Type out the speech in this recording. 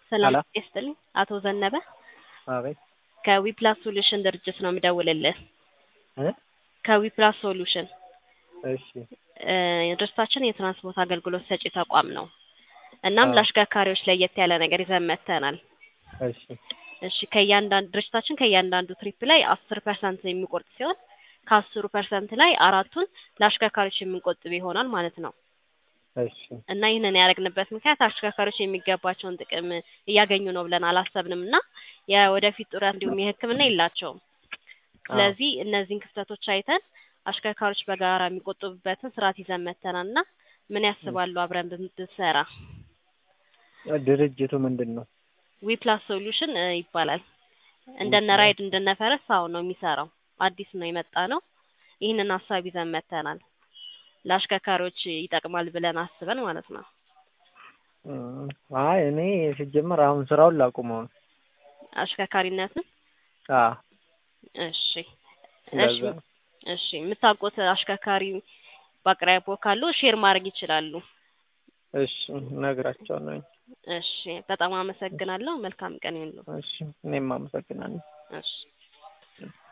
ሰላም ሄሎ ይስጥልኝ። አቶ ዘነበ አቤት ከዊፕላስ ሶሉሽን ድርጅት ነው የምደውልልህ። እ ከዊፕላስ ሶሉሽን እሺ እ ድርጅታችን የትራንስፖርት አገልግሎት ሰጪ ተቋም ነው። እናም አዎ ለአሽከርካሪዎች ለየት ያለ ነገር ይዘን መጥተናል። እሺ እሺ ከእያንዳንዱ ድርጅታችን ከእያንዳንዱ ትሪፕ ላይ አስር ፐርሰንት የሚቆርጥ ሲሆን ከአስሩ ፐርሰንት ላይ አራቱን ለአሽከርካሪዎች የምንቆጥብ ይሆናል ማለት ነው። እሺ እና ይህንን ያደረግንበት ምክንያት አሽከርካሪዎች የሚገባቸውን ጥቅም እያገኙ ነው ብለን አላሰብንም እና የወደፊት ጡረታ እንዲሁም የሕክምና የላቸውም። አዎ ስለዚህ እነዚህን ክፍተቶች አይተን አሽከርካሪዎች በጋራ የሚቆጥቡበትን ስርዓት ይዘን መጥተናል እና ምን ያስባሉ አብረን ብንሰራ? ድርጅቱ ምንድን ነው? ዊፕላስ ሶሉሽን እ ይባላል። እንደነ ዊፕላስ ራይድ እንደነ ፈረስ አሁን ነው የሚሰራው። አዲስ ነው የመጣ ነው። ይህንን ሀሳብ ይዘን መጥተናል። ለአሽከርካሪዎች ይጠቅማል ብለን አስበን ማለት ነው። እም፣ አይ እኔ ሲጀመር አሁን ስራውን ላቁመው ነው። አሽከርካሪነትን አዎ እሺ እሺ ለዛ ነው። እሺ የምታውቁት አሽከርካሪ በአቅራቢያው ካሉ ሼር ማድረግ ይችላሉ። እሺ እነግራቸዋለሁ። እሺ በጣም አመሰግናለሁ። መልካም ቀን ይሁንልዎ። እሺ እኔም አመሰግናለሁ። እሺ